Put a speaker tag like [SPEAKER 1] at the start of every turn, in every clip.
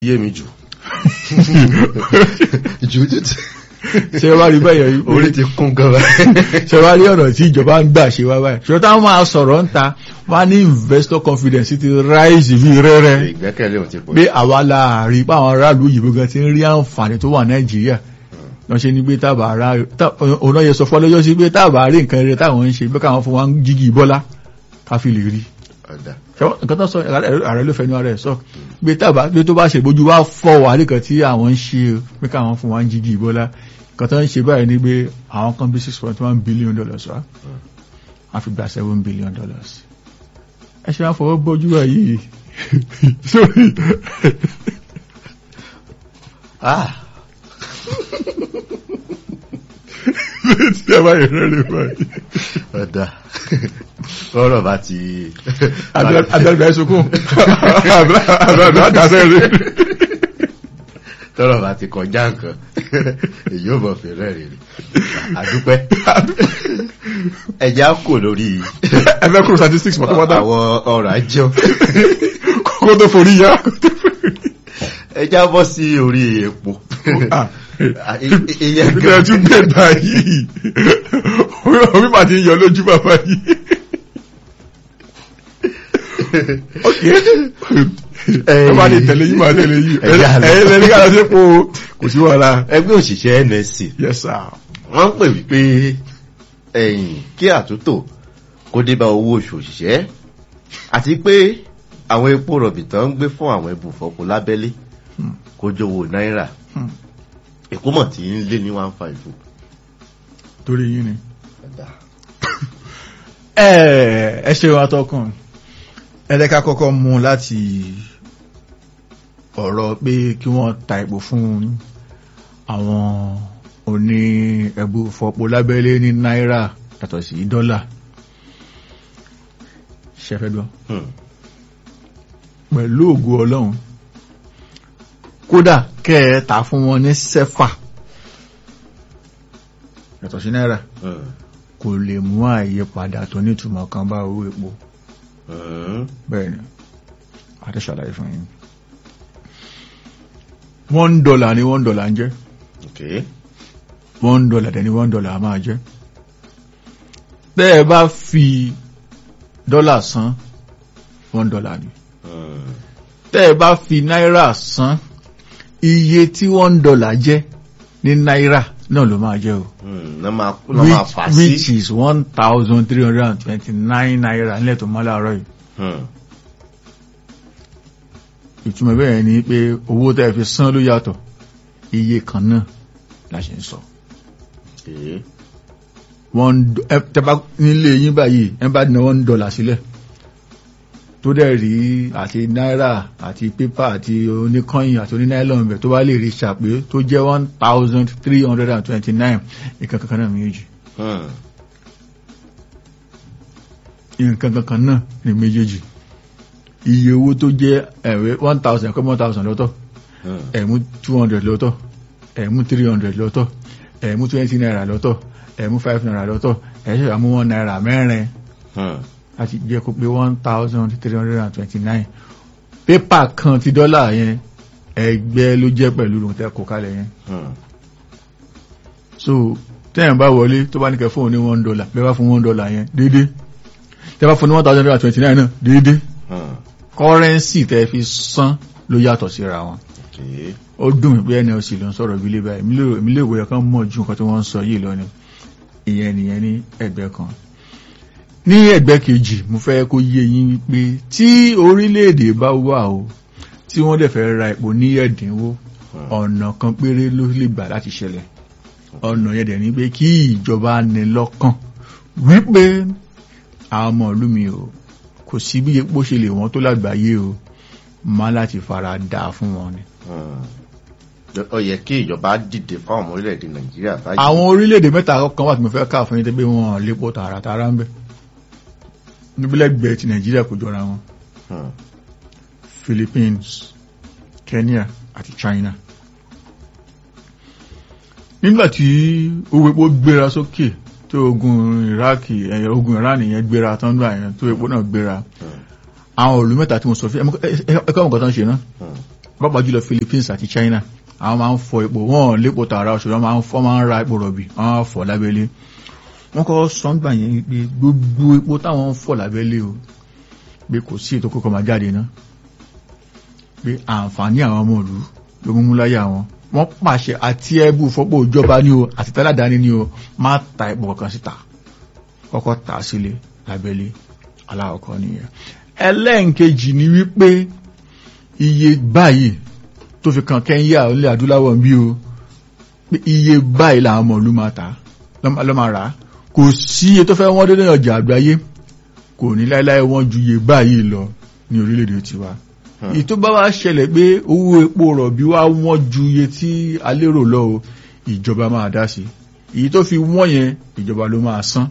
[SPEAKER 1] yé mi jù jù jù tí
[SPEAKER 2] ṣe wá rí bẹ́yẹ̀ yìí
[SPEAKER 1] orí ti kún gan báyìí.
[SPEAKER 2] ṣe wá rí ọ̀nà tí ìjọba ń gbà ṣe wá báyìí ṣe táwọn máa sọ̀rọ̀ ń ta wá ní investor confidence ti rise bí rẹ́rẹ́
[SPEAKER 1] ìgbẹ́kẹ̀lé ò ti pọ̀
[SPEAKER 2] pé àwa láàrin pé àwọn aráàlú òyìnbó gan ti ń rí àǹfààní tó wà nàìjíríà lọ ṣe ní pé tábà ara òun náà yẹ sọ fọlọ́jọ́ sí pé tábà rí nǹkan rere táwọn ń ṣe pé káwọn fún wa ń jígì bọ́lá ká fi lè rí
[SPEAKER 1] ọ̀dà
[SPEAKER 2] ṣẹ́wọ́n nǹkan tó sọ ààrẹ ló fẹ́nu ara ẹ̀ sọ pé tábà pé tó bá ṣe bójú wá fọ́ wà nìkan tí àwọn ń ṣe pé káwọn fún wa ń jígì bọ́lá nǹkan tó ń ṣe báyìí ni pé àwọn kan bí six point one billion dollars wá wọ́n fi gba seven billion dollars ẹ ṣe wá fọwọ́ bójú wa yìí sórí
[SPEAKER 1] ah
[SPEAKER 2] tí a bá yẹ rẹ́rẹ́ báyìí.
[SPEAKER 1] ọ̀dà ọ̀rọ̀ bá ti
[SPEAKER 2] Abẹ́rẹ́ ìsokún. Abẹ́rẹ́ àdásẹ́ rẹ̀.
[SPEAKER 1] tọ́rọ̀ bá ti kọjá nǹkan èyí ò mọ̀ fẹ́rẹ́ rẹ̀ àdúpẹ́ ẹja kò lórí
[SPEAKER 2] Ẹgbẹ́ kúrò statistics mọ̀ tọ́pọ́tọ́.
[SPEAKER 1] àwọn ọ̀rọ̀ ajọ́
[SPEAKER 2] Kókó tó forí yá.
[SPEAKER 1] ẹja bọ́ sí orí epo ìyẹn
[SPEAKER 2] Ìgbẹ́ tún gbé báyìí. Omi máa ti ń yọ lójú bàbá yìí. Ẹ bá lè tẹ̀lé yìí máa tẹ̀lé yìí.
[SPEAKER 1] Ẹ̀yà lọ.
[SPEAKER 2] Ẹ̀yẹ́ lẹ́ni kára sí po kò sí wàhálà.
[SPEAKER 1] ẹgbẹ́ òṣìṣẹ́ nsc
[SPEAKER 2] Yes sir.
[SPEAKER 1] wọ́n ń pè wípé ẹ̀yìn kí àtúntò kó dé bá owó oṣù òṣìṣẹ́ àti pé àwọn epo rọ̀bì tán ń gbé fún àwọn ibùfọ̀pọ̀ lábẹ́lé
[SPEAKER 2] Hmm.
[SPEAKER 1] kó jówó náírà
[SPEAKER 2] Hmm.
[SPEAKER 1] èkó mọ̀ tí ń lé ní one five o.
[SPEAKER 2] Torí yín ni. ẹ ẹ ṣe wa tọkàn ẹlẹ́ka kọ́kọ́ mú láti ọ̀rọ̀ pé kí wọ́n ta ìbò fún àwọn oní ẹ̀bù fọ́pọ̀ lábẹ́lé ní náírà yàtọ̀ sí dọ́là ṣẹfẹ́gbọ́
[SPEAKER 1] Hmm.
[SPEAKER 2] pẹ̀lú ògo ọlọ́run kódà kẹ́ẹ̀ta fún wọn ní sẹ́fà yàtọ̀ sí náírà
[SPEAKER 1] Hmm.
[SPEAKER 2] kò lè mú àyípadà tó nítumọ̀ kan bá owó epo
[SPEAKER 1] Hmm.
[SPEAKER 2] bẹ́ẹ̀ni àti ṣàlàyé fún yín one dollar ni one dollar ń jẹ́
[SPEAKER 1] Okay.
[SPEAKER 2] one dollar dẹ̀ ni one dollar máa jẹ́ bẹ́ẹ̀ bá fi dọ́là san one dollar ni
[SPEAKER 1] Hmm.
[SPEAKER 2] tẹ́ ẹ bá fi náírà san iye tí one dollar jẹ́ ní náírà náà ló máa jẹ́ o
[SPEAKER 1] Hmm. Ná máa ná máa
[SPEAKER 2] which,
[SPEAKER 1] fà
[SPEAKER 2] which
[SPEAKER 1] sí.
[SPEAKER 2] is one thousand three hundred and twenty-nine naira nílẹ̀ tó mọ́ láàárọ̀ yìí
[SPEAKER 1] Hmm.
[SPEAKER 2] ìtumọ̀ bẹ́ẹ̀ ni pé owó tẹ́ fi san ló yàtọ̀ iye kan náà la ṣe ń sọ
[SPEAKER 1] Okay.
[SPEAKER 2] one do- ẹ tẹ́bá nílé yín báyìí ẹ bá ná one dollar sílẹ̀ tó dẹ̀ rí àti náírà àti pépà àti oníkọ́yìn àti onínáìlọ́n bẹ̀ tó bá lè rí ṣàpé tó jẹ́ one thousand three hundred and twenty-nine nǹkan kankan náà méjì
[SPEAKER 1] Hmm.
[SPEAKER 2] nǹkan kankan náà ní méjèèjì iye owó tó jẹ́ ẹ̀wẹ́ one thousand ẹ̀kọ́ one thousand lọ́tọ̀
[SPEAKER 1] Hmm.
[SPEAKER 2] ẹ̀mú two hundred lọ́tọ̀ ẹ̀mú three hundred lọ́tọ̀ ẹ̀mú twenty naira lọ́tọ̀ ẹ̀mú five naira lọ́tọ̀ ẹ̀ṣẹ̀ àmú one naira mẹ́rin
[SPEAKER 1] Hmm.
[SPEAKER 2] láti jẹ́ kó pé one thousand three hundred and twenty-nine pépà kan ti dọ́là yẹn ẹgbẹ́ ló jẹ́ pẹ̀lú ohun tẹ́ kó kalẹ̀ yẹn
[SPEAKER 1] Hmm.
[SPEAKER 2] so tẹ́yìn bá wọlé tó bá ní kẹ́ fún òun ní one dollar bẹ́ẹ̀ bá fún one dollar yẹn déédé tẹ́ bá fún ní one thousand three hundred and twenty-nine náà déédé
[SPEAKER 1] Hmm.
[SPEAKER 2] kọ́rẹ́nsì tẹ́ fi san ló yàtọ̀ síra wọn
[SPEAKER 1] Okay.
[SPEAKER 2] ó dùn mí pé nlc ló ń sọ̀rọ̀ ìbílẹ̀ báyìí èmi lérò- èmi lè wòye kan mọ̀ ju nǹkan tí wọ́n ń sọ yìí lọ ni ìyẹn nìyẹn ní ẹgbẹ́ kan ní ẹgbẹ́ kejì mo fẹ́ kó yé yín pé tí orílẹ̀-èdè bá wà o tí wọ́n dẹ̀ fẹ́ ra epo ní ẹ̀dínwó
[SPEAKER 1] Hmm.
[SPEAKER 2] ọ̀nà kan péré ló lè gbà láti ṣẹlẹ̀ ọ̀nà yẹn dẹ̀ ní pé kí ìjọba ní lọ́kàn wípé àwọn ọmọ ìlú mi o kò sí bí epo ṣe lè wọ́n tó lágbàáyé o má láti fara dà fún wọn ni
[SPEAKER 1] Hmm. ó yẹ kí ìjọba dìde fáwọn ọmọ orílẹ̀-èdè nàìjíríà báyìí.
[SPEAKER 2] àwọn orílẹ̀-èdè mẹ́ta kan wà tí mo fẹ́ ká fún yín tẹ́ pé wọn lépo tààràtàrà ń bẹ̀ níbílẹ̀gbẹ̀ẹ́ ti nàìjíríà kò jọra wọn
[SPEAKER 1] Hmm.
[SPEAKER 2] Philippines Kenya àti China nígbàtí owó epo gbéra sókè tó ogun Iraki ẹ̀yẹ ogun Iran yẹn gbéra tán gbà yẹn tó epo náà gbéra
[SPEAKER 1] Hmm.
[SPEAKER 2] àwọn òlú mẹ́ta tí mo sọ fún ẹ̀kọ́ ọ̀gá tán ṣe náà
[SPEAKER 1] Hmm.
[SPEAKER 2] pàápàá jùlọ Philippines àti China àwọn máa ń fọ epo wọn lépo tààrà ṣùgbọ́n máa ń fọ́ máa ń ra epo rọ̀bì wọ́n á fọ̀ lábẹ́lé wọ́n kọ́ sọ́ngbà yẹn pé gbogbo epo táwọn ń fọ̀ lábẹ́lé o pé kò sí ètò kókò máa jáde ná pé àǹfààní àwọn ọmọ ìlú ló mú mú láyé àwọn wọ́n pàṣẹ àti ẹbú fọ́pọ̀ ìjọba ní o àti táládàáni ní o má ta epo kankan síta kọ́kọ́ tà sílé lábẹ́lé aláwọ̀kọ́ nìyẹn ẹlẹ́ǹkejì ni wípé iye báyìí tó fi kan Kẹ́ńyà ilẹ̀ adúláwọ̀ bí o pé iye báyìí làwọn ọmọ ìlú máa tà lọ́ máa rà á kò sí iye tó fẹ́ wọ́n dé ní ọjà àgbáyé kò ní láéláé wọ́n ju iye báyìí lọ ní orílẹ̀-èdè tiwa èyí tó bá wá ṣẹlẹ̀ pé owó epo rọ̀bì wá wọ́n ju iye tí a lérò lọ o ìjọba máa dá sí èyí tó fi wọ́n yẹn ìjọba ló máa san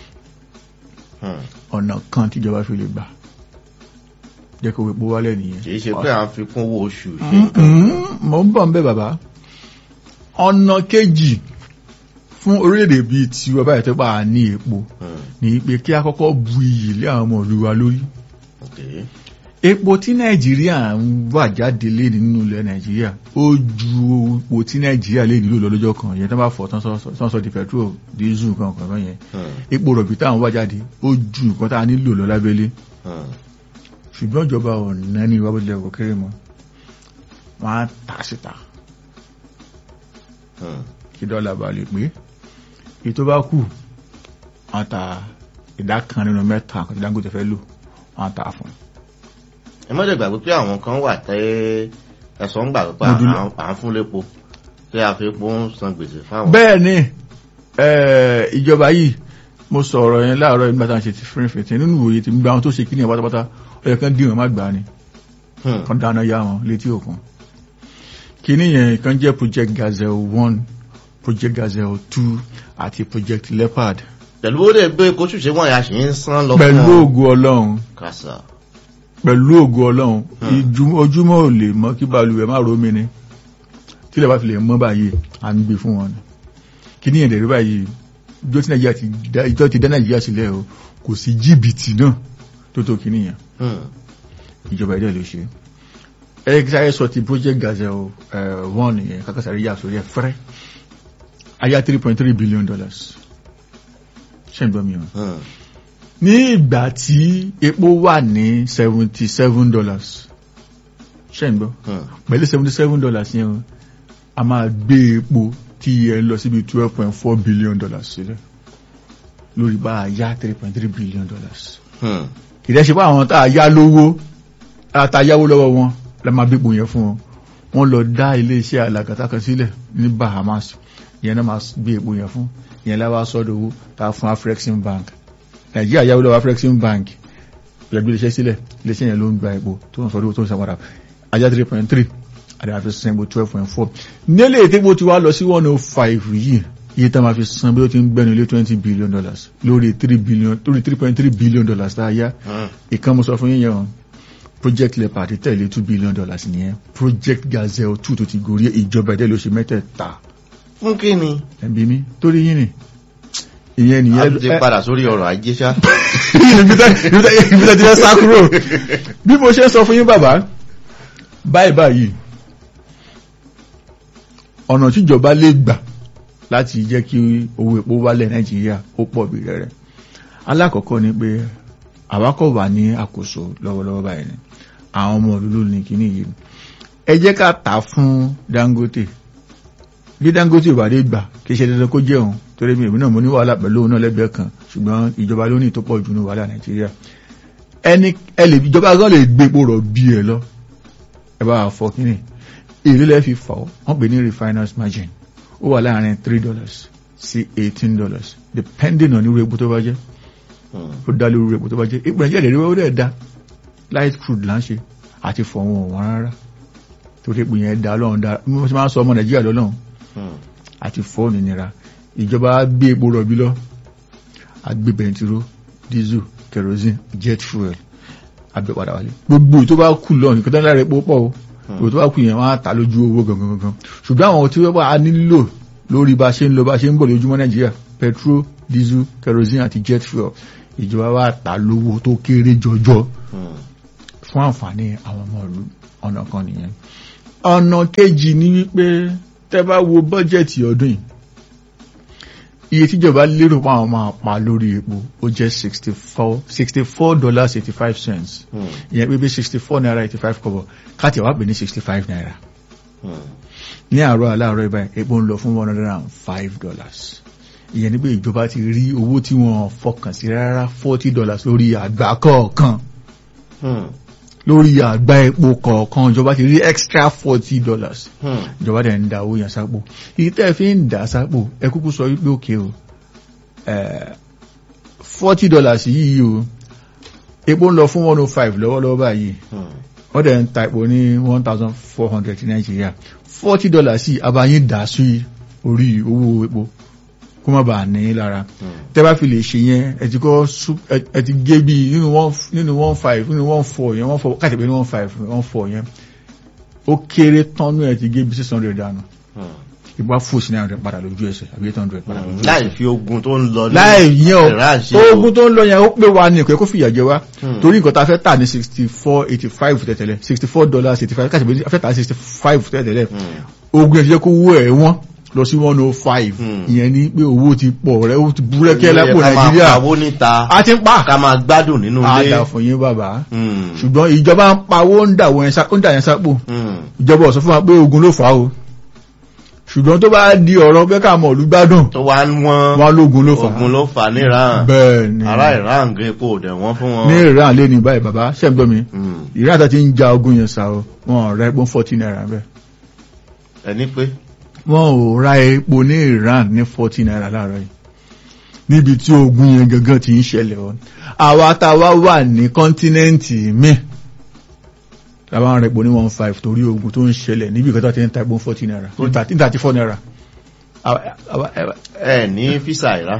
[SPEAKER 2] ọ̀nà kan tíjọba fi lè gbà jẹ́ kó epo wálẹ̀ nìyẹn.
[SPEAKER 1] kì í ṣe pé à ń fi kún owó oṣù ṣe nǹkan.
[SPEAKER 2] mo ń bọ̀ ń bẹ̀ bàbá ọ̀nà kejì fún orílẹ̀-èdè bíi tiwa báyìí tó bá a ní epo ní pé kí a kọ́kọ́ bu iyì lé àwọn ọmọ ìlú wa lórí
[SPEAKER 1] Okay.
[SPEAKER 2] epo tí nàìjíríà ń wà jáde lé nínú ilẹ̀ nàìjíríà ó ju epo tí nàìjíríà lè nílò lọ lọ́jọ́ kan yẹn tó bá fọ̀ tán sọ- tán sọ di petrol diesel kan kan kan yẹn
[SPEAKER 1] Hmm.
[SPEAKER 2] epo rọ̀bì táwọn wà jáde ó ju nǹkan tá a nílò lọ lábẹ́lé
[SPEAKER 1] Hmm.
[SPEAKER 2] ṣùgbọ́n ìjọba ọ̀nà ní ìwà bójúlẹ̀ kò kéré mọ́ wọ́n á tà síta
[SPEAKER 1] Hmm.
[SPEAKER 2] kí dọ́là bá lè pé èyí tó bá kù wọ́n ta ìdá kan nínú mẹ́ta àkọsí Dangote fẹ́ lò wọ́n á tà fún un.
[SPEAKER 1] ẹ má dẹ̀ gbàgbé pé àwọn kan wà tẹ́ ẹ̀sọ́ ń gbà pé à
[SPEAKER 2] Modula.
[SPEAKER 1] à- à ń fún lépo tí a fi epo ń san gbèsè fáwọn.
[SPEAKER 2] bẹ́ẹ̀ ni eh, ìjọba yìí mo sọ̀rọ̀ yẹn láàárọ̀ nígbà tá à ń ṣe ti fírin fìtì nínú ìwòye tí gbogbo àwọn tó ṣe kí ni ẹ̀ pátápátá ó yẹ kán dì wọ́n má gbà á ni
[SPEAKER 1] Hmm.
[SPEAKER 2] kan dáná yá wọn létí òkun kíní yẹn kan jẹ́ project gazelle one project gazelle two àti project leopard
[SPEAKER 1] pẹ̀lú ó dẹ̀ gbé kóṣù ṣe wọ́n ya ṣì ń san lọ
[SPEAKER 2] pẹ̀lú
[SPEAKER 1] wọn.
[SPEAKER 2] ògo ọlọ́run
[SPEAKER 1] kàṣà.
[SPEAKER 2] pẹ̀lú ògo ọlọ́run
[SPEAKER 1] Hmm.
[SPEAKER 2] ìjú- ojúmọ́ ò lè mọ́ kí balùwẹ̀ má rómi ni tílẹ̀ bá fi lè mọ́ báyìí à ń gbé fún wọn ni kíní yẹn dẹ̀rẹ́ báyìí ìjọ tí nàìjíríà ti dá ìjọ ti dá nàìjíríà sílẹ̀ o kò sí jìbìtì náà tó tó kíní yẹn
[SPEAKER 1] Hmm.
[SPEAKER 2] ìjọba ẹ̀dẹ̀ ló ṣe ẹgbẹ́ sọ ti project gazelle uh, one yẹn kákàsàrí yà sórí ẹ̀ fẹ́rẹ́ ayá 3.3 billion dollars ṣẹ́ǹgbọ́n mi hàn
[SPEAKER 1] Hmm.
[SPEAKER 2] ní ìgbà tí epo wà ní 77 dollars ṣẹ́ǹgbọ́n
[SPEAKER 1] Hmm.
[SPEAKER 2] pẹ̀lú 77 dollars yẹn o, a máa gbé epo tí yẹ lọ síbi 12.4 billion dollars sílẹ̀ lórí bá a yá 3.3 billion dollars
[SPEAKER 1] Hmm.
[SPEAKER 2] ìdẹ́ṣe bá àwọn tá a yá lówó àtàyáwó lọ́wọ́ wọn la máa bí ipò yẹn fún wọn wọ́n lọ dá iléeṣẹ́ alàgàtà kan sílẹ̀ ní Bahamas ìyẹn náà máa gbé ipò yẹn fún ìyẹn láwá sọ́dọ̀ owó tá a fún Afrexim Bank Nàìjíríà yáwó lọ́wọ́ Afrexim Bank lẹ́gbẹ́ iléeṣẹ́ sílẹ̀ iléeṣẹ́ yẹn ló ń gba ipò tó ń sọ́dọ̀ owó tó ń sàpadà ajá 3.3 àti àfi san ipò 12.4 nílé ìtẹ́gbó ti wá lọ sí 105 yìí iye tá a máa fi san bí ó ti ń gbẹ́nu ilé 20 billion dollars lórí 3 billion lórí 3.3 billion dollars tá a yá
[SPEAKER 1] Hmm.
[SPEAKER 2] ìkan mo sọ fún yíyan o project leopard tẹ̀lé two billion dollars nìyẹn project gazelle two tó ti gorí ìjọba ẹ̀dẹ́ ló ṣe mẹ́tẹ̀ẹ̀ta
[SPEAKER 1] fún kí ni.
[SPEAKER 2] ẹ̀bí mi torí yín ni ìyẹn
[SPEAKER 1] a
[SPEAKER 2] nìyẹn
[SPEAKER 1] ti padà sórí ọrọ̀ ajé ṣá.
[SPEAKER 2] ìbílẹ̀ ti fẹ́ sá kúrò bí mo ṣe ń sọ fún yín bàbá báyìí báyìí ọ̀nà tíjọba lè gbà láti jẹ́ kí owó epo wálẹ̀ nàìjíríà ó pọ̀ bí rẹ̀rẹ̀ alákọ̀ọ́kọ́ ni pé àwákọ̀ wà ní àkóso lọ́wọ́lọ́wọ́ báyìí ni àwọn ọmọ òlúlú ní kíní yìí ẹ jẹ́ ká tà á fún Dangote bí Dangote ò bá dé gbà kì í ṣe dandan kó jẹun torí mi ìbí náà mo ní wàhálà pẹ̀lú òun náà lẹ́gbẹ̀ẹ́ kan ṣùgbọ́n ìjọba ló ní ìtọ́pọ̀ jù ní wàhálà Nàìjíríà ẹni ẹ lè ìjọba gan lè gbé epo rọ̀ bí ẹ lọ ẹ bá wà fọ kíní èlé lẹ́ fi fà ọ́ wọ́n pè ní refiners margin ó wà láàrin three dollars sí eighteen dollars depending on irú epo tó bá jẹ́
[SPEAKER 1] Hmm.
[SPEAKER 2] ó dá lórí epo tó bá jẹ́ ipò nàìjíríà lè rí ó dẹ̀ da light crude là ń ṣe àti fọ̀wọ́n wọn rárá torí epo yẹn da lọ́run da bí wọ́n ti máa ń sọ ọmọ nàìjíríà lọ́lọ́run
[SPEAKER 1] Hmm.
[SPEAKER 2] àti fọ́ọ̀nù nira ìjọba á gbé epo rọ̀bì lọ á gbé bẹntiró diesel kerosene jet fuel àgbẹ̀ padà wálé gbogbo tó bá kù lọ nìkan tó ń lára epo pọ̀ o gbogbo tó bá kù yẹn wọ́n á ta lójú owó gangan gangan ṣùgbọ́n àwọn tí wọ́n bá nílò lórí bá ṣe ń lọ bá ṣe ń bọ̀ lójúmọ́ nàìjíríà petrol diesel kerosene àti jet fuel ìjọba wa ta lówó tó kéré jọjọ
[SPEAKER 1] Hmm.
[SPEAKER 2] fún àǹfààní àwọn ọmọ ìlú ọ̀nà kan nìyẹn ọ̀nà kejì ni wípé tẹ́ bá wo bọ́jẹ̀tì ọdún yìí iye tíjọba lérò pa àwọn máa pa lórí epo ó jẹ́ sixty four sixty four dollars eighty five cents
[SPEAKER 1] Hmm.
[SPEAKER 2] ìyẹn pé bí sixty four naira eighty five kọ́bọ̀ káàtì wá pè ní sixty five naira
[SPEAKER 1] Hmm.
[SPEAKER 2] ní àárọ̀ aláàárọ̀ ìbáyìí epo ń lọ fún one hundred and five dollars ìyẹn ni pé ìjọba ti rí owó tí wọ́n fọkàn sí rárá forty dollars lórí àgbá kọ̀ọ̀kan
[SPEAKER 1] Hmm.
[SPEAKER 2] lórí àgbá epo kọ̀ọ̀kan ìjọba ti rí extra forty dollars
[SPEAKER 1] Hmm.
[SPEAKER 2] ìjọba dẹ̀ ń da owó yẹn sápò èyí tẹ́ ẹ fi ń dà sápò ẹ kúkú sọ wípé òkè o forty dollars yìí o epo ń lọ fún one oh five lọ́wọ́lọ́wọ́ báyìí
[SPEAKER 1] Hmm.
[SPEAKER 2] wọ́n dẹ̀ ń ta epo ní one thousand four hundred ní nàìjíríà forty dollars yìí abayín dà sí orí owó epo kó má bàa ní í lára
[SPEAKER 1] Hmm.
[SPEAKER 2] tẹ́ bá fi lè ṣe yẹn ẹ ti kọ́ sú- ẹ- ẹ ti gé bí nínú one nínú one five nínú one four yẹn one four káàtì pé ní one five one four yẹn ó kéré tán nú ẹ ti gé bí six hundred dànù
[SPEAKER 1] Hmm.
[SPEAKER 2] ìgbà fò sí náírà padà lójú ẹsẹ̀ àbí eight hundred padà lójú ẹsẹ̀.
[SPEAKER 1] láì fi ogun tó ń lọ ní
[SPEAKER 2] láì yẹn
[SPEAKER 1] Iran
[SPEAKER 2] o
[SPEAKER 1] ṣe o.
[SPEAKER 2] ogun tó ń lọ yẹn ó pé wa ní ìpẹ́ kó fìyà jẹ wá
[SPEAKER 1] Hmm.
[SPEAKER 2] torí nǹkan tá a fẹ́ tà ní sixty four eighty five tẹ̀tẹ̀lẹ̀ sixty four dollars eighty five káàtì pé a fẹ́ tà ní sixty five tẹ̀tẹ̀lẹ̀
[SPEAKER 1] Hmm.
[SPEAKER 2] ogun ẹ̀ ti jẹ́ kó wó ẹ̀ wọ́n lọ sí one oh five
[SPEAKER 1] Hmm.
[SPEAKER 2] ìyẹn ni pé owó ti pọ̀ rẹ̀ ó ti búrẹ́kẹ́
[SPEAKER 1] Ó yẹ
[SPEAKER 2] lápò
[SPEAKER 1] ká máa
[SPEAKER 2] nàìjíríà
[SPEAKER 1] pawó níta
[SPEAKER 2] a ti ń pa
[SPEAKER 1] ká máa gbádùn nínú ilé
[SPEAKER 2] àdà fún yín bàbá
[SPEAKER 1] Hmm.
[SPEAKER 2] ṣùgbọ́n ìjọba ń pawó ń dà wọ́n yẹn sá- ó ń dà yẹn sápò
[SPEAKER 1] Hmm.
[SPEAKER 2] ìjọba ò sọ fún wa pé ogun ló fà á o ṣùgbọ́n tó bá di ọ̀rọ̀ pé ká mọ̀ olùgbádùn
[SPEAKER 1] tó wá ń wọ́n
[SPEAKER 2] wọn lógun ló fà á
[SPEAKER 1] ogun ló fà ní Iran
[SPEAKER 2] bẹ́ẹ̀ ni
[SPEAKER 1] ará Iran gan epo ò dẹ̀ wọ́n fún wọn.
[SPEAKER 2] ní Iran lé ní báyìí bàbá ṣẹ́gbọ́n mi
[SPEAKER 1] Hmm.
[SPEAKER 2] Iran tó ti ń ja ogun yẹn sá o wọn ò ra epo forty naira bẹ́ẹ̀
[SPEAKER 1] ẹni pé
[SPEAKER 2] wọn ò ra epo ní Iran ní forty naira láàárọ̀ yìí níbi tí ogun yẹn gangan ti ń ṣẹlẹ̀ o àwa tá a wá wà ní kọ́ńtínẹ́ǹtì míì tàbá ń ra epo ní one five torí ogun tó ń ṣẹlẹ̀ níbi ìkọ́tà ti ń ta epo forty naira ní thirty four naira Àwa- àwa- àwa-
[SPEAKER 1] ẹ ní físà ìrá.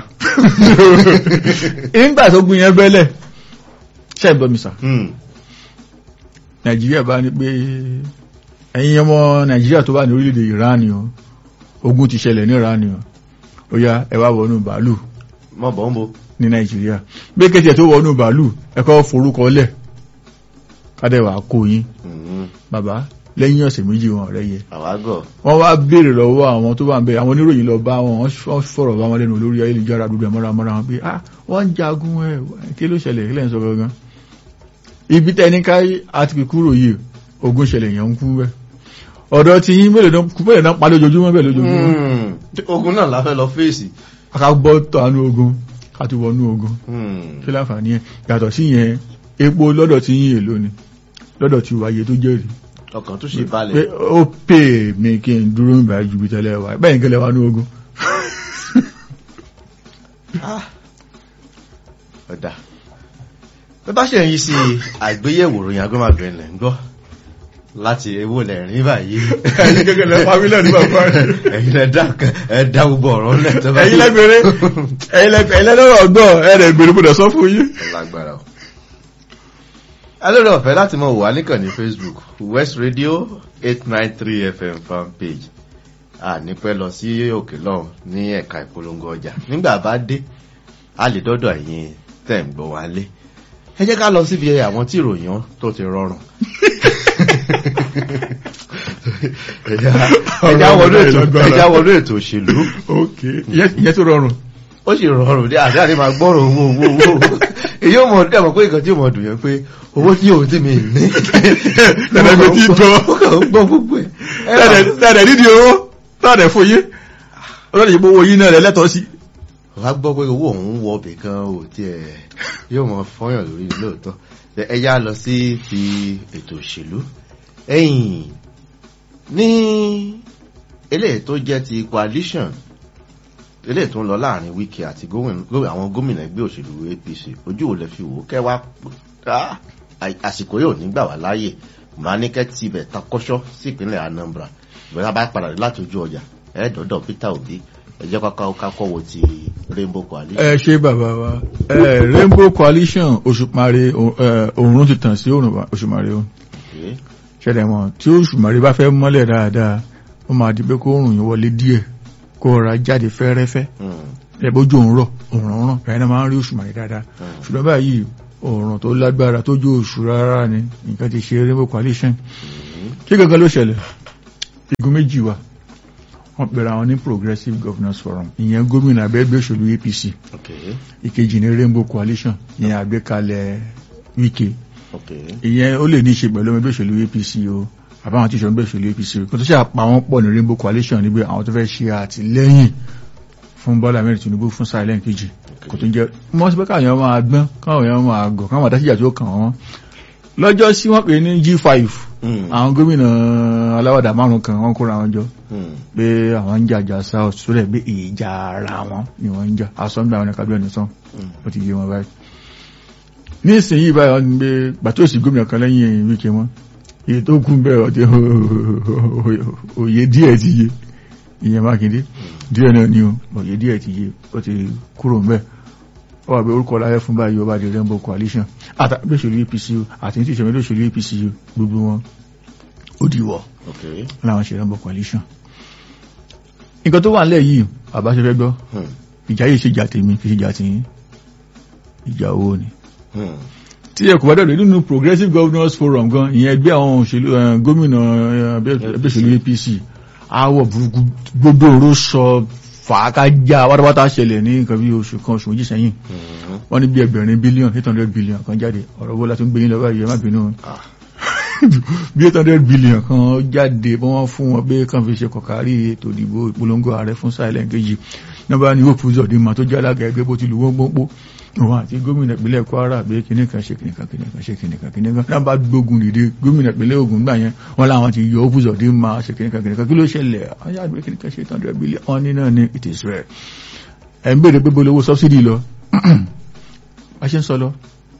[SPEAKER 2] nígbà tó gun yẹn bẹ́lẹ̀ ṣe ìbọn mi sà
[SPEAKER 1] Hmm.
[SPEAKER 2] nàìjíríà bá ní pé ẹ̀yin ọmọ nàìjíríà tó wà ní orílẹ̀-èdè iran ni o ogun ti ṣẹlẹ̀ ní iran ni o ó yá ẹ wá wọnú bàálù
[SPEAKER 1] mọ bọ̀ ń bo.
[SPEAKER 2] ní nàìjíríà bí kẹ́tì ẹ̀ tó wọnú bàálù ẹ kọ́ forúkọ lẹ̀ kádẹ́wà kó yín
[SPEAKER 1] Hmm.
[SPEAKER 2] bàbá lẹ́yìn ọ̀sẹ̀ méjì wọn rẹ̀ yẹ
[SPEAKER 1] àwágọ̀.
[SPEAKER 2] wọ́n wá béèrè lọ́wọ́ àwọn tó wà ń bẹ̀ àwọn oníròyìn lọ bá wọn wọ́n fọ̀rọ̀ bá wọn lẹ́nu lórí ayélujára dúdú ẹ̀mọ́ra mọ́ra wọn pé ah wọ́n ń jagun ẹ̀ kí ló ṣẹlẹ̀ kílẹ̀ ń sọ gangan ibi tẹni ká àti fi kúrò yìí ogun ṣẹlẹ̀ yẹn ń kú bẹ́ ọ̀dọ̀ ti yín mélòó náà kú bẹ́ẹ̀ náà pa lójoojúmọ́ bẹ́ẹ̀ lójoojúmọ́
[SPEAKER 1] Hmm. ogun náà la fẹ́ lọ fèsì.
[SPEAKER 2] ká gbọ́ tánú ogun ká ti wọnú ogun
[SPEAKER 1] Hmm.
[SPEAKER 2] kí láǹfààní ẹ̀ yàtọ̀ sí yẹn epo lọ́dọ̀ ti yín èlò ni lọ́dọ̀ ti wáyé tó jẹ́rìí
[SPEAKER 1] ọkàn tó ṣe
[SPEAKER 2] pé
[SPEAKER 1] balẹ̀.
[SPEAKER 2] ó pè mí kí n dúró nígbà ju bí tẹ́lẹ̀ wá bẹ́ẹ̀ kẹ́lẹ̀ wá ní ogun
[SPEAKER 1] ọ̀dà bí bá ṣe ń yí sí àgbéyẹ̀wò ròyìn agbẹ́màgbẹ́ lẹ̀ ń gbọ́ láti ewó lẹ̀ rí báyìí.
[SPEAKER 2] ẹ̀yin gẹ́gẹ́ lẹ fámílẹ̀ ní bàbá rẹ̀
[SPEAKER 1] ẹ̀yin lẹ dá ẹ dá gbogbo ọ̀rọ̀ lẹ̀ tó bá
[SPEAKER 2] ẹ̀yin lẹ́gbẹ̀rẹ́ ẹ̀yin lẹ́lọ́rọ̀ ọgbọ́ ẹ̀rẹ̀ gbèrè gbọ́dọ̀ sọ fún yín
[SPEAKER 1] lágbára o. alóòrè ọ̀fẹ́ láti mọ̀ wà níkàn ní facebook west radio eight nine three fm fan page a ní pẹ́ lọ sí òkè lọ́hùn ní ẹ̀ka ìpolongo ọjà nígbà bá dé a lè dọ́dọ̀ ẹ̀yin tẹ̀ ń gbọ́ wá lé ẹ jẹ́ ká lọ síbi àwọn tí ìròyìn tó ti rọrùn. ẹja wọnú ètò ẹja wọnú ètò òṣèlú
[SPEAKER 2] ok ìyẹn tó rọrùn
[SPEAKER 1] ó sì rọrùn dé àti àti máa gbọ́rọ̀ owó owó owó èyí ò mọ̀ ẹ mọ̀ pé nǹkan tí ò mọ̀ dùn yẹn pé owó tí ò tí mi ní.
[SPEAKER 2] tẹ̀lẹ̀gbẹ̀ tí gbọ́
[SPEAKER 1] ó kàn ń gbọ́ gbogbo ẹ̀.
[SPEAKER 2] tẹ̀lẹ̀ nídìí owó tẹ̀lẹ̀ fún yín ọlọ́dẹ̀ yìí owó yín náà rẹ̀ lẹ́tọ̀ọ́ sí
[SPEAKER 1] wàá gbọ́ pé owó òun wọ ọbẹ̀ kan ò tiẹ̀ yóò mọ fọ́yàn lórí lóòótọ́ ẹ yá lọ sí ti ètò òṣèlú ẹ̀yìn ní eléyìí tó jẹ́ ti coalition eléyìí tó ń lọ láàrin wike àti àwọn gómìnà ẹgbẹ́ òṣèlú apc ojú ò lè fi wò kẹwàá àsìkò yóò ní gbà wá láàyè màá ní kẹ́ tibẹ̀ takọ́ṣọ́ sí ìpínlẹ̀ anambra ìgbà bá padà dé láti ojú ọjà ẹ̀ẹ́dọ̀dọ̀ peter obi ẹjẹ́ kọ́kọ́ kákọ́ wo ti rainbow coalition.
[SPEAKER 2] ẹ ṣe bàbá wa ẹ rainbow coalition òṣùpàrẹ òòrùn ti tàn sí òòrùn òṣùpàrẹ o ṣẹlẹ̀ mọ́ tí òṣùpàrẹ bá fẹ́ mọ́lẹ̀ dáadáa ó máa di pé kó òòrùn yìí wọlé díẹ̀ kó ọ̀rá jáde fẹ́rẹ́fẹ́ ẹ bójú òun rọ̀ òun rán ẹ̀yìn náà máa ń rí òṣùpàrẹ dáadáa ṣùgbọ́n báyìí òòrùn tó lágbára tó jó oṣù rárá ni nǹkan ti ṣe rainbow coalition kí gangan ló ṣẹlẹ̀ igun méjì wà wọ́n pèrè àwọn ní progressive governance forum ìyẹn gómìnà abẹ́gbẹ́ òṣèlú apc
[SPEAKER 1] ok
[SPEAKER 2] ìkejì ní rainbow coalition ìyẹn àgbékalẹ̀ wike
[SPEAKER 1] ok
[SPEAKER 2] ìyẹn ó lè ní í ṣe pẹ̀lú ẹgbẹ́ òṣèlú apc o àbáwọn tí ìṣòro ẹgbẹ́ òṣèlú apc o kò tó ṣe àpá wọn pọ̀ ní rainbow coalition níbi àwọn tó fẹ́ ṣe àtìlẹ́yìn fún bọ́lá mẹ́rin tinubu fún silent kejì kò tó jẹ́ wọ́n sì pé káwọn máa gbọ́n káwọn èèyàn máa gọ̀ káwọn àdáṣíjà tó kàn wọ́n lọ́jọ́ sí wọ́n pè ní g5
[SPEAKER 1] Hmm.
[SPEAKER 2] àwọn gómìnà aláwàdà márùn kan wọ́n kóra wọn jọ
[SPEAKER 1] Hmm.
[SPEAKER 2] pé àwọn ń jà jà south sólẹ̀ pé ìjà ara wọn ni wọ́n ń jà asọ́nbà àwọn ẹ̀ka bíọ́nù sàn
[SPEAKER 1] Hmm.
[SPEAKER 2] ó ti yé wọn báyìí ní ìsinyìí báyìí wọ́n ń gbé gbàtóòsì gómìnà kan lẹ́yìn wíkẹ́ wọn èyí tó kún bẹ́ẹ̀ ọ̀tí òye díẹ̀ ti yé ìyẹn mákindé díẹ̀ náà ni o òye díẹ̀ ti yé ó ti kúrò ńbẹ̀ ó wà pé orúkọ láyé fún báyìí ọba di rainbow coalition àtàgbé òṣèlú apc o àti ní tí ìṣẹ̀mẹ́lẹ́ òṣèlú apc o gbogbo wọn ó dìwọ̀
[SPEAKER 1] ok
[SPEAKER 2] láwọn ṣe rainbow coalition nǹkan tó wà nílẹ̀ yìí àbá ṣe fẹ́ gbọ́
[SPEAKER 1] Hmm.
[SPEAKER 2] ìjà yìí ṣe jà tèmi kì í ṣe jà tìyín ìjà owó ni
[SPEAKER 1] Hmm.
[SPEAKER 2] tí ẹ kò bá dọ̀dọ̀ nínú progressive governors forum gan ìyẹn ẹgbẹ́ àwọn òṣèlú eh, gómìnà eh, ẹgbẹ́ ẹgbẹ́ òṣèlú apc àwọ̀ burúkú gbogbo oró sọ fàákájá wátawátá ṣẹlẹ̀ ní nǹkan bí oṣù kan oṣù méjì sẹ́yìn
[SPEAKER 1] Hmm.
[SPEAKER 2] wọ́n ní bí ẹgbẹ̀rin bílíọ̀n eight hundred billion kan jáde ọ̀rọ̀ bó láti ń gbé yín lọ́wọ́ yìí ẹ má bínú
[SPEAKER 1] Ah.
[SPEAKER 2] bí eight hundred billion kan jáde bí wọ́n fún wọn pé kàn fi ṣe kọ̀kárí ètò ìdìbò ìpolongo ààrẹ fún silent kejì nọ́mbà ní hope uzodinma tó jẹ́ alága ẹgbẹ́ bó ti lù wọ́n gbọ́npọ́ òun àti gómìnà ìpínlẹ̀ kwara pé kinní kan ṣe kinní kan kinní kan ṣe kinní kan kinní kan nọ́mbà gbógun dìde gómìnà ìpínlẹ̀ ogun gbà yẹn wọ́n láwọn ti yọ hope uzodinma ṣe kinní kan kinní kan kí ló ṣẹlẹ̀ wọ́n yà gbé kinní kan ṣe eight hundred billion wọ́n ní náà ní it is rare ẹ̀ ń béèrè pé bó lówó subsidy lọ bá ṣe ń sọ lọ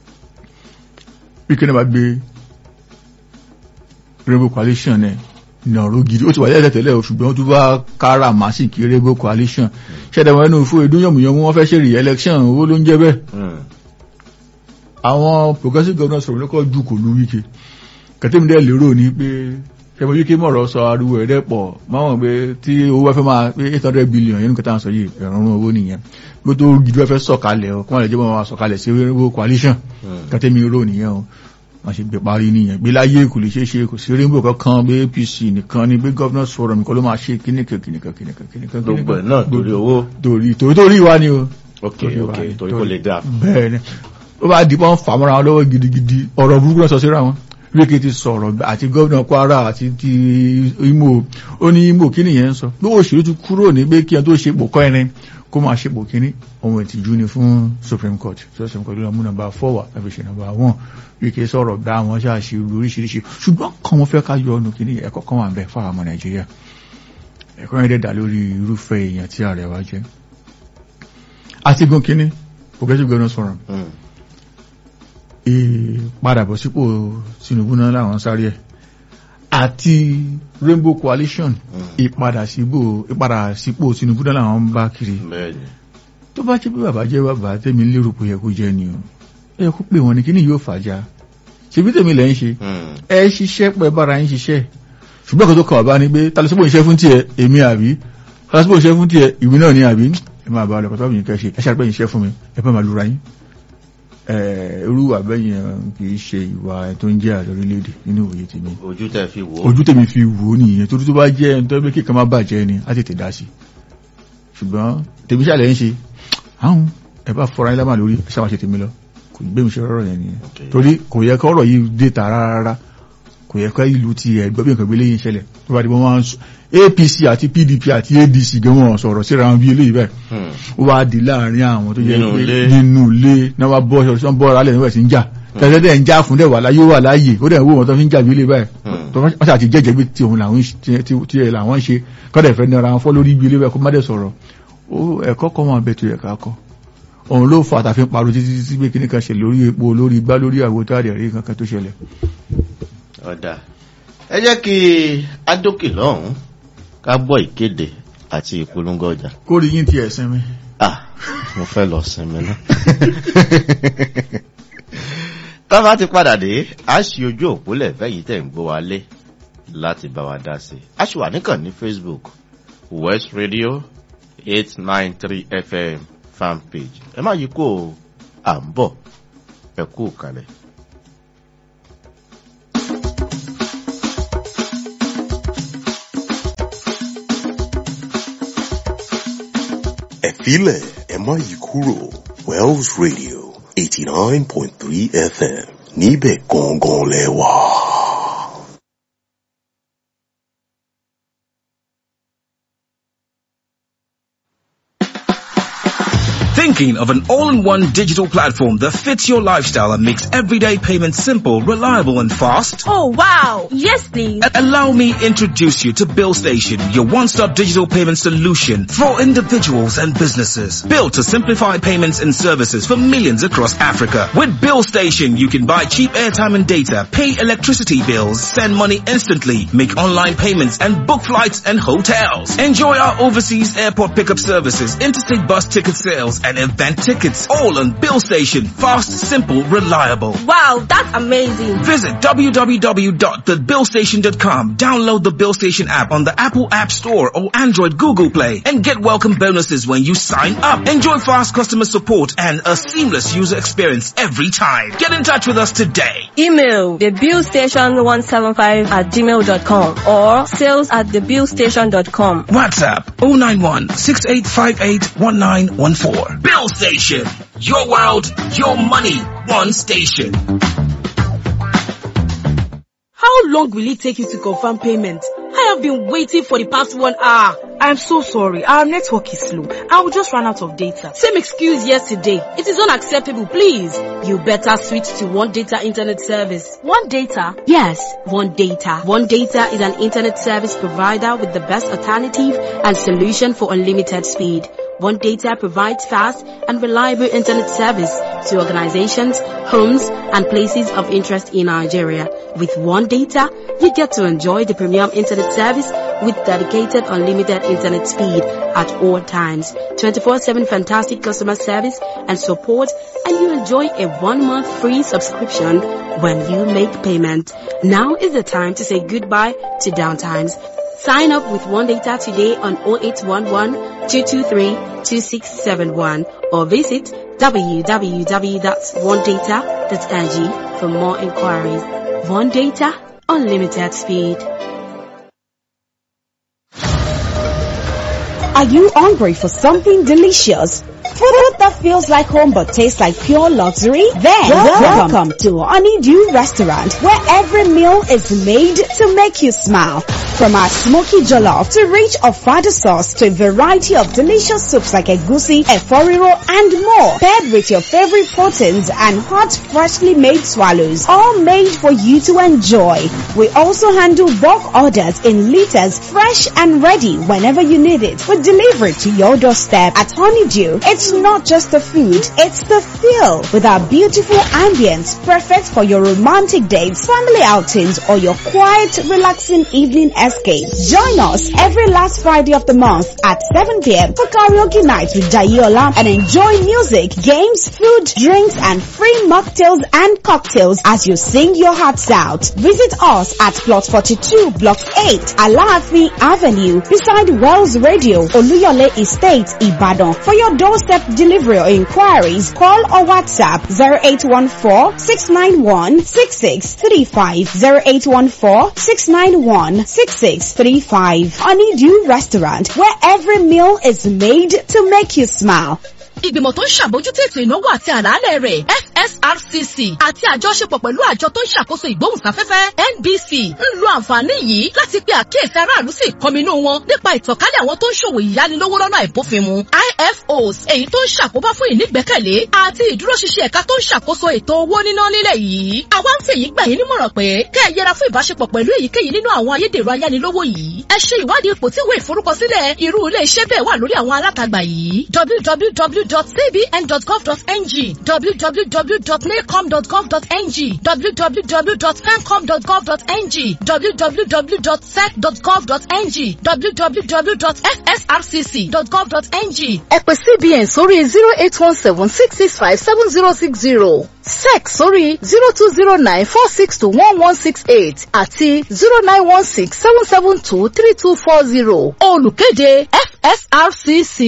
[SPEAKER 2] bí kí ni bá gbé rainbow coalition ẹ̀ nàró gidi ó ti wà lẹ́lẹ̀ tẹ́lẹ̀ o, ṣùgbọ́n ó tún bá kára màsíkì rainbow coalition ṣẹ́dẹ̀wọ̀n ẹnu fún edun yọ̀mùyọ̀mù wọ́n fẹ́ ṣe rí election owó ló ń jẹ́ bẹ́ẹ̀
[SPEAKER 1] Hmm.
[SPEAKER 2] àwọn progressive governors sọ̀rọ̀ lọ́kọ̀ ju kò lu wíkẹ́ kẹtẹ́mídẹ́ lérò ní pé kẹmọ wíkẹ́ mọ̀rọ̀ sọ ariwo ẹ̀rẹ́ pọ̀ máwọn pé tí owó wá fẹ́ máa pé eight hundred billion yẹn nǹkan tá à ń sọ yìí ẹ̀rọ̀rùn owó nìyẹn pé tó gidi wá fẹ́ sọ̀kalẹ̀ ọ kí wọ́n lè jẹ́ wọn sọ̀kalẹ̀ sí rainbow coalition
[SPEAKER 1] Hmm.
[SPEAKER 2] kẹtẹ́mí rò nìyẹn o wọ́n ṣe gbé parí nìyẹn gbé láyé kò lè ṣeé ṣe kò sí rainbow kankan bí apc nìkan ni bí governors forum nìkan ló máa ṣe kíníkan kíníkan kíníkan kíníkan
[SPEAKER 1] gbogbo ẹ̀ náà torí owó
[SPEAKER 2] torí torí torí wa ni o
[SPEAKER 1] ok
[SPEAKER 2] Torí wa
[SPEAKER 1] ok
[SPEAKER 2] ni,
[SPEAKER 1] torí kò lè dáa
[SPEAKER 2] bẹ́ẹ̀ ni ó bá dìbọn fà mọ́ra wọn lọ́wọ́ gidigidi ọ̀rọ̀ burúkú náà sọ síra wọn wíkẹ́ ti sọ̀rọ̀ àti gómìnà kwara àti ti imo ó ní imo kí nìyẹn ń sọ pé òṣèlú ti kúrò ní pé kí ẹ tó ṣe pò kọ́ ẹni kó máa ṣe pò kíní ohun ìtìjú ni fún supreme court supreme court ló mú nọ́mbà four wà láfi ṣe nọ́mbà one wíkẹ́ sọ̀rọ̀ gbá wọn ṣáàṣì oríṣiríṣi ṣùgbọ́n kan wọn fẹ́ ká yọ ọ́nù kíní ẹ̀kọ́ kan wà ń bẹ fáwọn ọmọ nàìjíríà ẹ̀kọ́ yẹn dẹ̀ dá lórí irúfẹ́ èèyàn tí ààrẹ wa jẹ́ àti gun kíní progressive governance forum
[SPEAKER 1] Hmm.
[SPEAKER 2] ìpadàbọ̀ sípò Tinubu náà láwọn sáré ẹ̀ àti Rainbow Coalition
[SPEAKER 1] Hmm.
[SPEAKER 2] ìpadà sípò ìpadà sípò Tinubu náà làwọn ń bá kiri
[SPEAKER 1] bẹ́ẹ̀ ni
[SPEAKER 2] tó bá jẹ́ pé bàbá jẹ́ bàbá tẹ́mi lérò pé yẹ kó jẹ́ ni o ẹ yẹ kó pè wọ́n ní kíní yóò fàájà ṣebí tèmi lẹ́ ń ṣe
[SPEAKER 1] Hmm.
[SPEAKER 2] ẹ ṣiṣẹ́ pẹ́ bára yín ṣiṣẹ́ ṣùgbọ́n kò tó kàn bá ní pé tàbí sípò iṣẹ́ fún tiẹ̀ èmi àbí tàbí sípò iṣẹ́ fún tiẹ̀ ìwé náà ni àbí ẹ máa bá ọ lọ́kọ̀ tó bá yín kẹ́ ṣe ẹ ṣàpẹ́ iṣẹ́ fún mi ẹ fẹ́ máa lura yín ẹ irú àbẹ́yìn kì í ṣe ìwà tó ń jẹ́ ààrẹ orílẹ̀-èdè nínú òye tèmi
[SPEAKER 1] ojú tẹ fi wò ó
[SPEAKER 2] ojú tèmi fi wò ó nìyẹn torí tó bá jẹ́ ẹni tó bẹ́ kíkan má bàjẹ́ ni á tètè dá sí ṣùgbọ́n tèmi ṣàlẹ̀ ń ṣe àwọn ẹ bá fọra yín lámà lórí ẹ ṣáà máa ṣe tèmi lọ kò gbé mi ṣe rọrọ yẹn nìyẹn
[SPEAKER 1] Okay.
[SPEAKER 2] torí kò yẹ kọ́ ọ̀rọ̀ yìí dé ta rárá kò yẹ kọ́ ìlú ti ẹ̀ gbọ́ bí nǹkan gbélé yìí ṣẹlẹ̀ tó bá di wọ́n máa ń sọ APC àti PDP àti ADC gan wọn sọ̀rọ̀ síra wọn bí eléyìí bẹ́ẹ̀
[SPEAKER 1] Hmm.
[SPEAKER 2] ó wá di láàrin àwọn tó jẹ́
[SPEAKER 1] Nínú
[SPEAKER 2] pé
[SPEAKER 1] ilé.
[SPEAKER 2] nínú ilé náà wá bọ́ ṣọ́ọ́ bọ́ alẹ́ níwẹ̀ sí ń jà tẹ́lẹ̀ dẹ̀ ń já fún dẹ̀ wà láyé wà láàyè ó dẹ̀ ń wó wọn tó fi ń jà bí ilé báyìí
[SPEAKER 1] Hmm.
[SPEAKER 2] tó wọ́n ṣàti jẹ́jẹ́ bí tí òun làwọn ń ṣe- tí tí ẹ̀ làwọn ń ṣe kọ́dẹ̀ fẹ́ nira wọn fọ́ lórí ibi ilé báyìí kó má dẹ̀ sọ̀rọ̀ ó ẹ̀kọ́ kọ́ wọn bẹ̀tù ẹ̀ka kọ́ òun ló fà tàfi parọ́ títí títí pé kíní kan ṣe lórí epo lórí igbá lórí àwo tó àdẹ̀ rí kankan tó ṣẹlẹ̀
[SPEAKER 1] ọ̀dà ẹ jẹ́ kí adókè lọ́hùn ká gbọ́ ìkéde àti ìpolongo ọjà
[SPEAKER 2] kórìí yín ti ẹ̀sìn mi
[SPEAKER 1] ah mo fẹ́ lọ sinmi náà tá a bá ti padà dé a ṣí ojú òpólẹ̀ fẹ́yìí tẹ̀ ń gbọ́ wa lé láti bá wa dá sí i a ṣì wà níkàn ní Facebook West Radio eight nine three FM fan page ẹ má yí kó o à ń bọ̀ ẹ kú kalẹ̀.
[SPEAKER 3] Ẹ̀fílẹ̀ ẹ má yí kúrò Wells Radio eighty nine point three FM níbẹ̀ gangan lẹ wà.
[SPEAKER 4] Thinking of an all-in-one digital platform that fits your lifestyle and makes everyday payments simple, reliable and fast?
[SPEAKER 5] Oh wow! Yes please!
[SPEAKER 4] A- Allow me introduce you to Bill Station, your one-stop digital payment solution for individuals and businesses. Built to simplify payments and services for millions across Africa. With Bill Station, you can buy cheap airtime and data, pay electricity bills, send money instantly, make online payments and book flights and hotels. Enjoy our overseas airport pickup services, interstate bus ticket sales and event tickets. All on Bill Station. Fast, simple, reliable.
[SPEAKER 5] Wow, that's amazing!
[SPEAKER 4] Visit www.thebillstation.com. Download the Bill Station app on the Apple App Store or Android Google Play and get welcome bonuses when you sign up. Enjoy fast customer support and a seamless user experience every time. Get in touch with us today.
[SPEAKER 5] Email thebillstation175 at gmail.com or sales at thebillstation.com.
[SPEAKER 4] WhatsApp 091 6858 1914. Bill Station. Your world, your money, one station.
[SPEAKER 6] How long will it take you to confirm payment? I have been waiting for the past one hour. I'm so sorry. Our network is slow. I will just run out of data. Same excuse yesterday. It is unacceptable, please. You better switch to One Data Internet Service. One Data? Yes, One Data. One Data is an internet service provider with the best alternative and solution for unlimited speed. One Data provides fast and reliable internet service to organizations, homes, and places of interest in Nigeria. With One Data, you get to enjoy the premium internet service with dedicated unlimited internet speed at all times, 24-7 fantastic customer service and support, and you enjoy a one-month free subscription when you make payment. Now is the time to say goodbye to downtimes. Sign up with One Data today on 0811 223 2671 or visit www.onedata.ng for more inquiries. One Data, unlimited speed.
[SPEAKER 7] Are you hungry for something delicious? Food that feels like home but tastes like pure luxury? Then welcome, to Honeydew Restaurant where every meal is made to make you smile. From our smoky jollof to rich ofada sauce to a variety of delicious soups like egusi, eforiro and more. Paired with your favorite proteins and hot freshly made swallows. All made for you to enjoy. We also handle bulk orders in liters fresh and ready whenever you need it. We deliver it to your doorstep at Honeydew. It's not just the food, it's the feel with our beautiful ambience perfect for your romantic dates, family outings or your quiet relaxing evening escape. Join us every last Friday of the month at 7 p.m. for karaoke night with Jayola and enjoy music, games, food, drinks and free mocktails and cocktails as you sing your hearts out. Visit us at plot 42 block 8 Alaafi Avenue beside Wells Radio Oluyole Estate Ibadan. For your doorstep delivery or inquiries, call or WhatsApp 0814-691-6635 0814-691-6635 Honeydew Restaurant where every meal is made to make you smile.
[SPEAKER 8] ìgbìmọ̀ tó ń ṣàbójútó ètò ìnáwó àti àlàálẹ̀ rẹ̀ fsrcc àti àjọṣepọ̀ pẹ̀lú àjọ tó ń ṣàkóso ìgbóhùnsáfẹ́fẹ́ nbc ń lo àǹfààní yìí láti pe àkíyèsí aráàlú sí ìkọminú wọn nípa ìtànkálẹ̀ àwọn tó ń ṣòwò ìyánilówó lọ́nà àìbófinmu ifos èyí tó ń ṣàkóbá fún ìnígbẹ́kẹ̀lé àti ìdúróṣinṣin ẹ̀ka tó ń ṣàkóso ètò owó níná nílẹ̀ yìí àwa ń fèyí gbà yín nímọ̀ràn pé kẹ́ ẹ yẹra fún ìbáṣepọ̀ pẹ̀lú èyíkéyìí nínú àwọn ayédèrú ayánilówó yìí ẹ ṣe ìwádìí ipò tí ìwé ìforúkọsílẹ̀ irú ilé iṣẹ́ bẹ́ẹ̀ wà lórí àwọn alátagbà yìí www.cbn.gov.ng www.nacom.gov.ng www.fencom.gov.ng www.sec.gov.ng www.fsrcc.gov.ng ẹ pè cbn sórí zero eight one seven six six five seven zero six zero sec sórí zero two zero nine four six two one one six eight àti zero nine one six seven seven two three two four zero olùkéde fsrcc.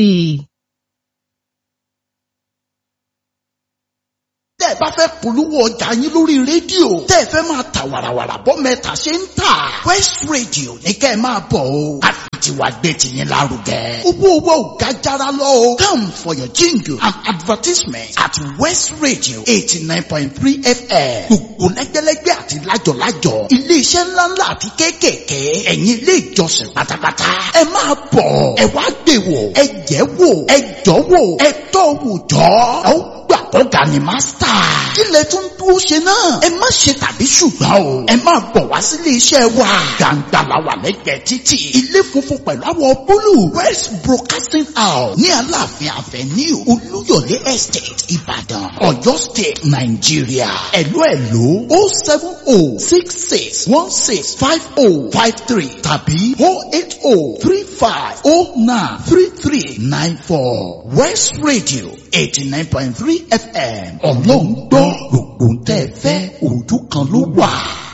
[SPEAKER 9] tẹ́ ẹ bá fẹ́ polówó ọjà yín lórí rédíò tẹ́ ẹ fẹ́ máa ta wàràwàrà bọ́ mẹ́ta ṣe ń tà West Radio ní kẹ́ ẹ máa bọ̀ o àfìtì tiwantiwa gbé tiyín lárugẹ. owó owó ò ga jara lọ o. come for your jingle and advertisement at West Radio eighty nine point three FM. gbogbo lẹ́gbẹ́lẹ́gbẹ́ àti lájọ̀lájọ̀ iléeṣẹ́ ńláńlá àti kéékèèké ẹ̀yin ilé ìjọsìn pátápátá. ẹ máa bọ̀ ẹ wá gbé wò ẹ jẹ́ wò ẹ jọ́ wò ẹ tọ́ wò jọ́. ẹ ó gbà kọ́ga ni mástà. kí lẹ tún dúró ṣe náà. ẹ má ṣe tàbí ṣùgbọ́n o. ẹ máa bọ̀ wá sílé iṣẹ́ wa. gbàǹgbà la wà lẹ́gbẹ̀ẹ́ títì. ilé funfun pẹ̀lú àwọ̀ búlù. west broadcasting house ní aláàfin avenue olúyọ̀lé estate ìbàdàn ọ̀yọ́ state nàìjíríà. ẹ̀lú ẹ̀lú o seven o six six one six five o five three tàbí o eight o three five o nine three three nine four west radio eighty nine point three fm ọlọ́run gbọ́ gbogbo ń tẹ́ ẹ fẹ́ ojú kan ló wà.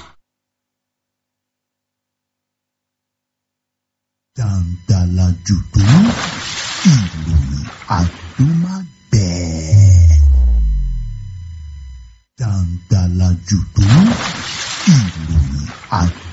[SPEAKER 10] jàǹdàlà jùdú ìròyìn àdúmágbẹ̀ẹ́. jàǹdàlà jùdú ìròyìn àdúmágbẹ̀ẹ́.